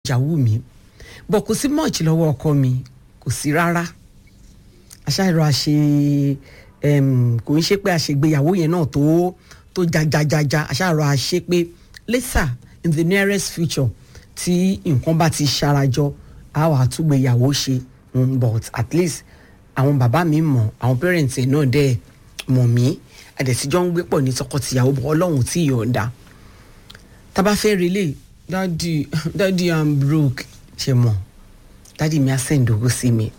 ìyàwó mi bọ̀ kò sí much lọ́wọ́ ọkọ mi kò sí rárá aṣáájú àṣe kò ń ṣe pé àṣègbéyàwó yẹn náà tó tó jajajaja aṣáájú àṣe pé later in the nearest future tí nǹkan bá ti ṣarajọ a wà túgbéyàwó ṣe mm, but at least àwọn bàbá mi mọ̀ àwọn parents ẹ̀ náà dẹ̀ mọ̀ mí àdẹ̀síjọ́ ń gbé pọ̀ ní tọkọ-tìyàwó bọ̀ ọlọ́run tí yọ̀ọ̀da tá bá fẹ́ relé dadi dadi i'm broke ṣe mọ̀ dadi mi á send owó sí mi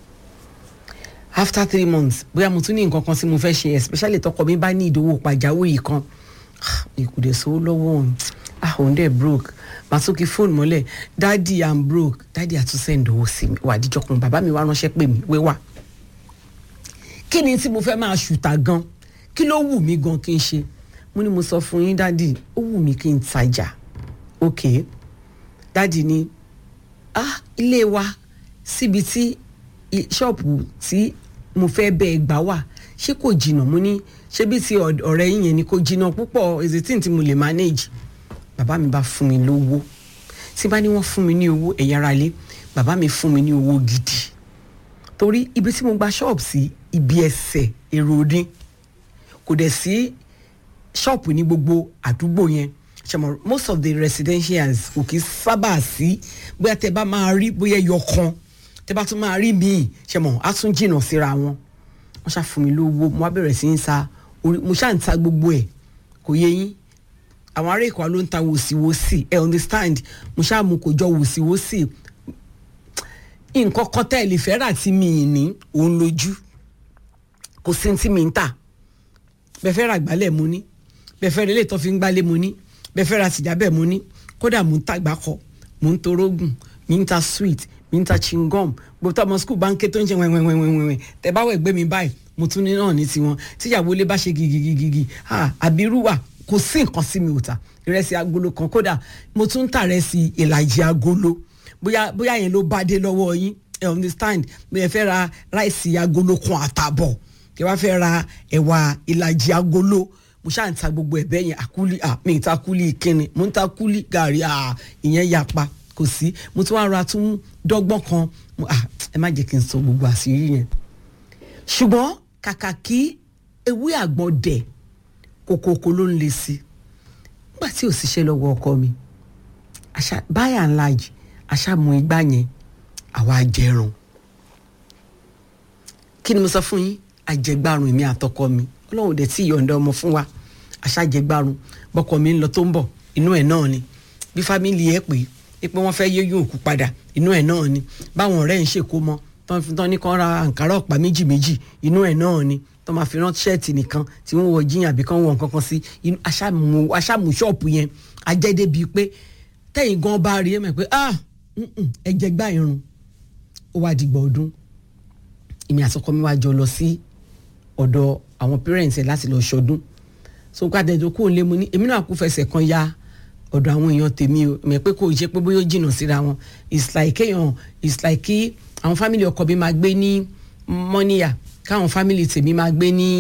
after three months bóyá mo tún ní nǹkan kan tí mo fẹ́ ṣe especially tọkọ mi bá ní ìdówó pàjáwìrì kan ìkùdẹ̀ sówó lọ́wọ́ òun ah òun dẹ̀ broke màá tún kí fóònù mọ́lẹ̀ dadi i'm broke dadi àtún send owó sí mi wà àdíjọ́ kan bàbá mi wá ránṣẹ́ pè mí wéwà kí ni tí mo fẹ́ máa ṣùtà gan kí ló wù mí gan kí n ṣe mo ní mo sọ fún yín dadi ó wù mí kí n tajà ok dadi ni ah ilé wa síbi tí ṣọ́ọ̀pù tí mo fẹ́ bẹ́ẹ̀ gbà wà ṣé kò jìnnà mo ní ṣé bí ti ọ̀rẹ́ yín yẹn ni kò jìnnà púpọ̀ ezetin tí mo lè manage bàbá mi bá fún mi lówó tí bá ní wọ́n fún mi ní owó ẹ̀yà ara lé bàbá mi fún mi ní owó gidi torí ibi tí mo gba ṣọ́ọ̀bù sí ibi ẹsẹ̀ èrò ní kò dẹ̀ sí ṣọ́ọ̀pù ní gbogbo àdúgbò yẹn ṣàmọ most of the residentials kò kí sábà sí bóyá tẹ bá máa rí bóyá ẹyọ kan tẹ bá tún máa rí míì ṣàmọ á tún jìnnà síra wọn wọn ṣáà fún mi lówó mo wá bẹ̀rẹ̀ sí ń sa orí mo ṣáà ń ta gbogbo ẹ̀ kò yé yín àwọn ará ìkọ́ ló ń ta wòsíwòsí ẹ understand mo ṣáà mú kò jọ wòsíwòsí nǹkan kan tẹ́ ẹ lè fẹ́ rà tí mi ì ní òun lójú kò sí tí mi ń tà bẹ́ẹ̀ fẹ́ ra gbálẹ̀ mo ní bẹ́ẹ̀ fẹ́ relé tó fi ń gbálẹ̀ mo ní bẹ́ẹ̀ fẹ́ ra sìgá bẹ́ẹ̀ mo ní kódà mo ń ta gbàkọ mo ń torógùn mi ń ta sweet mi ń ta chingom gbogbo ọmọ skul bá ń ké tó ń ṣe wẹ́wẹ́wẹ́wẹ́wẹ́ tẹ bá wẹ̀ gbé mi báyìí mo tún ní náà ní tiwọn tíyàwó ilé bá ṣe gigigigi àbírú wà kò sí nǹkan sí mi ò ta ìrẹsì agolo kan kódà mo tún ń ta ìrẹsì ìlàjì agolo bóyá bóyá yẹn ló bá dé lọ́wọ́ yín ẹ understand bóyá fẹ́ ra ráìsì agolo kan àtàbọ̀ kí wàá fẹ́ ra ẹ̀wà ìlàjì agolo mo ṣáà ń ta gbogbo ẹ̀ bẹ́ẹ̀ yẹn àkúlì à mi ń ta kúlì kíni mo ń ta kúlì gàrí à ìyẹn yapa kò sí mo tún wá ra tún dọ́gbọ́n kan à ẹ má jẹ́ kí n sọ gbogbo àṣírí yẹn ṣùgbọ́n kàkà kí ewé àgbọn dẹ̀ kòkòkò ló ń le sí nígbà tí ò síṣẹ́ lọ́wọ́ ọkọ mi àṣà by and large àṣà mu igbá yẹn àwa jẹrun kí ni mo sọ fún yín àjẹgbárun èmi àtọkọ mi ọlọ́run dẹ̀ tí yọ̀ǹda ọmọ fún wa àṣàjẹgbárun bọ́kọ mi ń lọ tó ń bọ̀ inú ẹ̀ náà ni bí fámìlì ẹ̀ pé é pé wọ́n fẹ́ yéyún òkú padà inú ẹ̀ náà ni báwọn ọ̀rẹ́ ń ṣèkó mọ́ tán ní kán ra àǹkárá ọ̀pá méjì méjì inú ẹ̀ náà ni tán máa fi rán ṣẹ́ẹ̀tì nìkan tí wọ́n wọ jíyàn àbí kán wọ nǹkan kan sí aṣáàmù ṣọ́ọ̀pù yẹn ajẹ́dẹ́ bíi pé tẹ́yìn gan bá rí ẹ̀ mọ̀ pé ah ẹ̀jẹ̀ gbá irun ó wá dìgbà ọdún èmi àtọkọ mi wá jọ lọ sí ọ̀dọ̀ àwọn parents ẹ̀ láti lọ ṣọdún so gbàdé tó kó lé mu ní èmi náà kú fẹsẹ̀ kan ya ọ̀dọ̀ àwọn èèyàn tèmi o mẹ̀ pé kò ṣe pé bóyá ó jìnnà síra wọn it's like kéèyàn it's like kí àwọn family ọkọ mi máa gbé ní mọ́níyà káwọn family tèmi máa gbé ní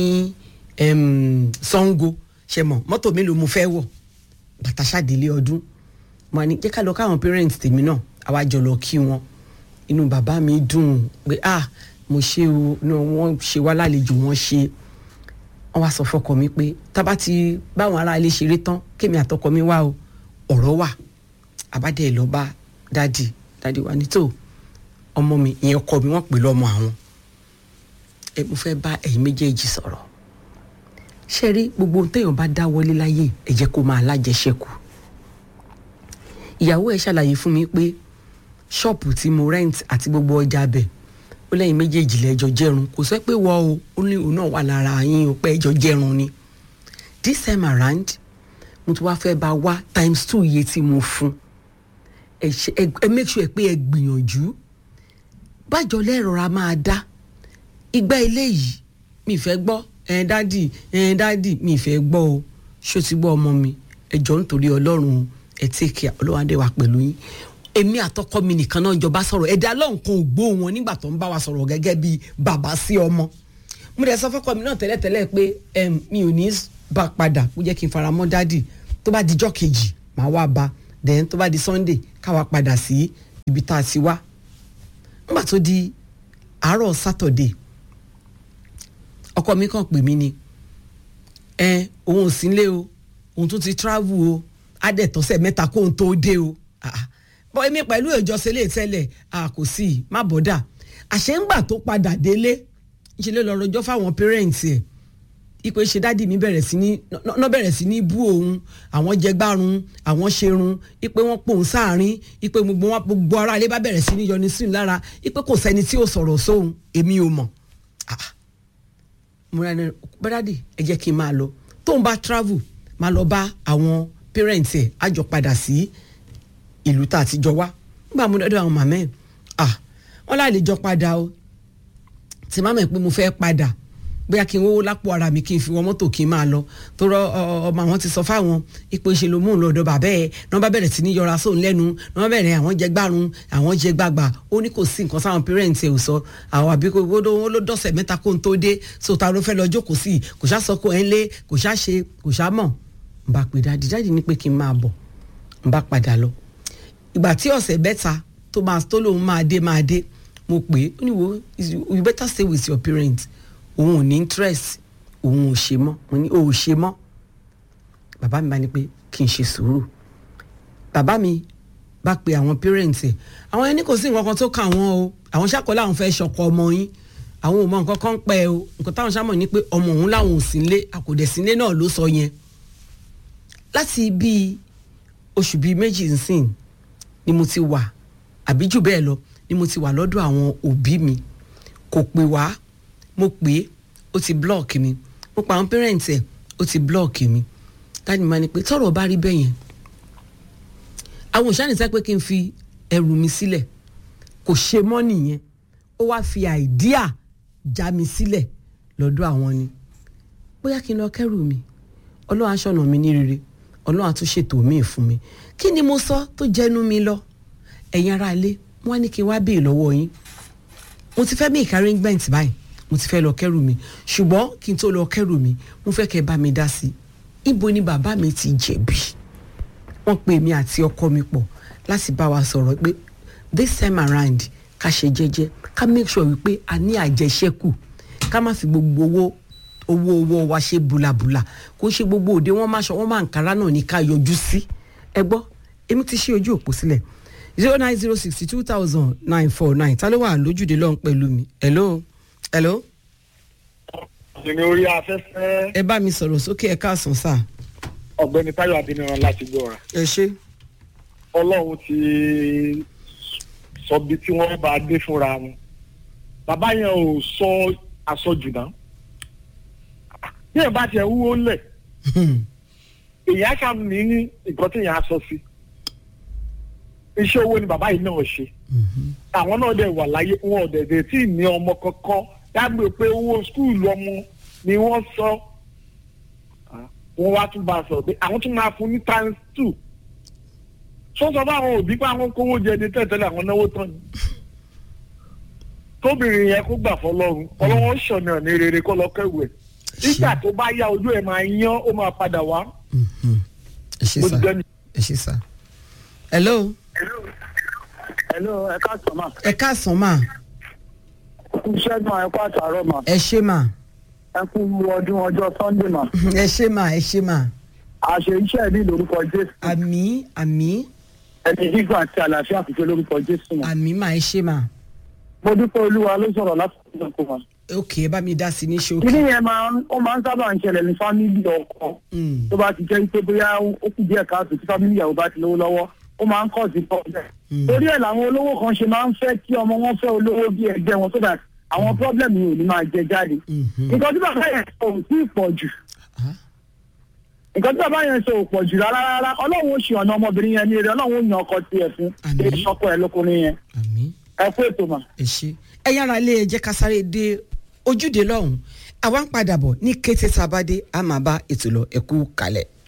Ṣàngó ṣe mọ̀ mọ́tò mélòó mo fẹ́ wọ̀ bàtà ṣàdélé ọdún mo ní jẹ́ ká lọ káwọn parents tèmi náà àwa jọ lọ kí wọn inú bàbá mi dùn pé ah mo ṣe o wọ́n ṣe wá lálejò wọ́n ṣe wọ́n wá sọ fọkọ mi pé tábà ti báwọn ará ilé ṣeré tán kémi àtọkọ mi wá o ọ̀rọ̀ wà àbádẹ́ ẹ̀ lọ bá dádì dádì wa ní tó ọmọ mi ìyẹn ọkọ mi wọ́n pè lọ́mọ àwọn ẹ mo fẹ́ bá ẹ̀yin méjèèjì sọ̀rọ̀ ṣe rí gbogbo ohun téèyàn bá dá wọlé láyé ẹ jẹ́ kó máa lájẹṣẹ́kù ìyàwó ẹ̀ ṣàlàyé fún mi pé ṣọ́ọ̀pù tí mo rent àti gbogbo ọjà bẹ̀ ó lẹ́yìn méjèèjì lẹ́jọ́ jẹ́rùn kò sọ pé wọ́n o ó ní òun náà wà lára yín o pé ẹjọ́ jẹ́rùn ni this time around mo tún wá fẹ́ bá wá times two iye tí mo fún ẹ ẹ make sure pé ẹ gbìyànjú bájọ lẹ́rọra máa dá ìgbà eléyìí mi fẹ́ gbọ́ ẹ̀ dádì ẹ̀ dádì mi fẹ́ gbọ́ o ṣó ti gbọ́ ọmọ mi ẹjọ́ nítorí ọlọ́run ẹ̀ tẹ́kẹ̀ ọlọ́wádé wa pẹ̀lú yín èmi àtọkọ mi nìkan náà jọba sọ̀rọ̀ ẹ̀dá lọ́hùn kan ò gbọ́ wọn nígbà tó ń bá wa sọ̀rọ̀ gẹ́gẹ́ bíi bàbá sí ọmọ mo dẹ̀ sọ fọ́kọ mi náà tẹ́lẹ̀tẹ́lẹ̀ pé mi ò ní bá padà kó jẹ́ kí n fara mọ́ dádì tó bá dijọ́ kejì màá wá bá then tó bá di sunday káwa padà sí ibi tá a ti wá nígbà tó di àárọ̀ sátọ̀dé ọkọ mi kàn pè mí ni ẹ òun ò sí nílé o òun tún ti travel o á dẹ̀ tọ́sẹ̀ mẹ́ta kóun tó dé o bọ́ èmi pẹ̀lú ìjọsìn lè tẹ́lẹ̀ kò sí i má bọ́dà àṣẹ ńgbà tó padà délé ń ṣe lè lọ rọjọ́ fáwọn pẹ́rẹ́ǹtì ẹ̀ ipe ṣe dádì mi bẹ̀rẹ̀ sí ní ná bẹ̀rẹ̀ sí ní bú òun àwọn jẹgbárun àwọn ṣerun ipe wọn pòun sáàrin ipe gbogbo wọn gbogbo ara ilé bá bẹ̀rẹ̀ sí ní yọni sí lára ipe kò sẹ́ni tí ò sọ̀rọ̀ sóhun èmi ò mọ̀ mo rà ní bẹ́dádì ẹ jẹ́ kí n máa lọ tóun bá travel máa lọ bá àwọn parents ẹ̀ á jọ padà sí ìlú tá a ti jọ wá nígbà mo dọ́dọ̀ àwọn màmá ẹ̀ ah wọ́n láì lè jọ padà o tí màmá ẹ̀ pé mo fẹ́ padà bóyá kí n wówó lápò ara mi kí n fi wọ mọ́tò kí n máa lọ tó rọ ọmọ àwọn ti sọ fáwọn ipò ìṣe ló mú un lọ́dọ̀ bàbá ẹ̀ ní wọ́n bá bẹ̀rẹ̀ sí ní yọra sóun lẹ́nu ní wọ́n bẹ̀rẹ̀ àwọn jẹ gbárùn àwọn jẹ gbàgbà ó ní kò sí nǹkan sáwọn parents ẹ̀ ò sọ àwọn àbí kò ó ló dọ̀sẹ̀ mẹ́ta kó n tó dé so ta ló fẹ́ lọ jókòó sí kò ṣá sọ kó ẹ̀ ń lé kò ṣá ṣe kò ṣá mọ̀ n bá pè dáàdì dáàdì ní pé kí n máa bọ̀ n bá padà lọ ìgbà tí ọ̀sẹ̀ mẹ́ta tó máa tó lóun máa dé máa dé mo pè é ó ní wo you better stay with your parents òun ò ní interest òun ò ṣe mọ́ mo ní o ò ṣe mọ́ bàbá mi bá ní pé kí n ṣe sùúrù bàbá mi bá pe àwọn parents ẹ̀ àwọn ẹni kò sí nǹkan kan tó kà wọ́n o àwọn ṣàkọlẹ àwọn fẹ́ ṣọkọ ọmọ yín àwọn ò mọ nǹkan kan pẹ́ o nǹkan táwọn ṣàmọ̀ ní pé ọmọ òun làwọn ò sí nílé àkòdẹ̀sílé náà ló sọ yẹn láti bíi oṣù bíi méjì nsìn ni mo ti wà àbí jù bẹ́ẹ̀ lọ ni mo ti wà lọ́dọ̀ àwọn òbí mi kò pè wá mo pè é ó ti blọọkì mi mo pa àwọn parents ẹ̀ ó ti blọọkì mi dáàdi máa ní pé tọ́rọ̀ bá rí bẹ́ẹ̀ yẹn àwọn òṣàní sẹ́ pé kí n fi ẹrù mi sílẹ̀ kò ṣe mọ́ nìyẹn ó wá fi àìdíà já mi sílẹ̀ lọ́dọ̀ àwọn ni bóyá kí n lọ kẹ́rù mi ọlọ́run aṣọ́nà mi ní rere ọlọ́run àtúnṣètò míì fún mi kí ni mo sọ tó jẹnu mi lọ ẹ̀yin ará ilé wọ́n ní kí n wá béè lọ́wọ́ yín mo ti fẹ́ make arrangement báyìí mo ti fẹ́ lọ kẹ́rù mi ṣùgbọ́n kí n tó lọ kẹ́rù mi mo fẹ́ kẹ́ bá mi dá sí i ibo ni bàbá mi ti jẹ̀bi wọ́n pe mi àti ọkọ mi pọ̀ láti bá wa sọ̀rọ̀ pé this time around ká ṣe jẹ́jẹ́ ká make sure wípé a ní àjẹṣẹ́kù ká má fi gbogbo owó owó owó wa ṣe bulabula kó ṣe gbogbo òde wọn máa ṣọ wọn máa ń kára náà ní ká yọjú sí ẹ gbọ́ èmi ti ṣí ojú òpó sílẹ̀ zero nine zero sixty two thousand nine four nine ta ló wà lójúde lọ́hùn pẹ̀lú mi hello hello. ìní orí afẹ́fẹ́. ẹ bá mi sọ̀rọ̀ sókè ẹ káàsán sá. ọ̀gbẹ́ni táyọ̀ adéníran láti gbọ́ra. ẹ ṣe. ọlọ́run ti sọ bí tí wọ́n bá dé fúnra wọn. bàbá yẹn ò sọ àsọjù náà. bí ẹ bá tiẹ̀ wúwo lẹ̀ èyí á kàn ní nǹkan tí èèyàn á sọ sí. iṣẹ́ owó ni bàbá yìí náà ṣe. àwọn náà dẹ̀ wà láyé wọn ò dẹ̀ dẹ̀ tí ì ní ọmọ kankan dágbé pé owó skul ọmọ ni wọ́n sọ wọ́n wá tún bá a sọ pé àwọn tún máa fún ní times two sọ́sọ́ bá àwọn òbí pé àwọn kówó jẹ ní tẹ̀tẹ̀lẹ̀ àwọn náwó tán ni tóbìnrin yẹn kó gbà fọlọ́run ọlọ́wọ́n ṣọ̀nà ní rere kó lọ kẹ́wù ẹ̀ nígbà tó bá yá ojú ẹ̀ máa yán ó máa padà wá. ẹ ṣe sá ẹ ṣe sá. hello. hello ẹ káàsán mà. ẹ káàsán mà. iṣẹ́ náà ẹ kó àtàrọ̀ mà. ẹ ṣe mà. ẹ kú ọdún ọjọ́ sunday mà. ẹ ṣe mà ẹ ṣe mà. àṣẹ iṣẹ́ ní lórúkọ jésù. àmì àmì ẹni gígùn àti àlàáfíà kìí ṣe lórúkọ jésù mà. àmì mà ẹ ṣe mà. mo dúpẹ́ olúwa ló sọ̀rọ̀ láti ọjọ́ kó mà. ok ẹ bá mi dá sí ní ṣókí. kíní yẹn máa ń ó máa ń sábà ń ṣẹlẹ̀ ní fámìlì ọkọ Mm. tó bá ti jẹ́ pé bóyá ó kù díẹ̀ káàtó tí fámìlì ìyàwó bá ti lówó lọ́wọ́ ó máa ń kọ̀ sí pọ́blẹ̀. torí ẹ̀ làwọn olówó kan ṣe máa ń fẹ́ kí ọmọ wọn fẹ́ olówó bí ẹgbẹ́ wọn so that àwọn pọ́blẹ̀mù yìí ò ní máa jẹ jáde. Mhm. nǹkan tí bàbá yẹn sọ ò tí ì pọ̀ jù Ah, nǹkan tí bàbá yẹn sọ ò pọ̀ jù rárá rárá ọlọ́run ó ṣe ọ̀nà ọmọbìnrin yẹn ní eré ọlọ́run ó yan ọkọ tiẹ̀ fún Àmín. èyí ọkọ ẹ̀ lókùnrin yẹn àmì ẹ kú ètò mà. ẹ ṣe. ẹ yára lé ẹ jẹ́ ká sáré dé ojúde lọ́hùn-ún àwa ń padà bọ̀ ní kété tá a bá dé a máa bá ètò lọ ẹ kú kalẹ̀.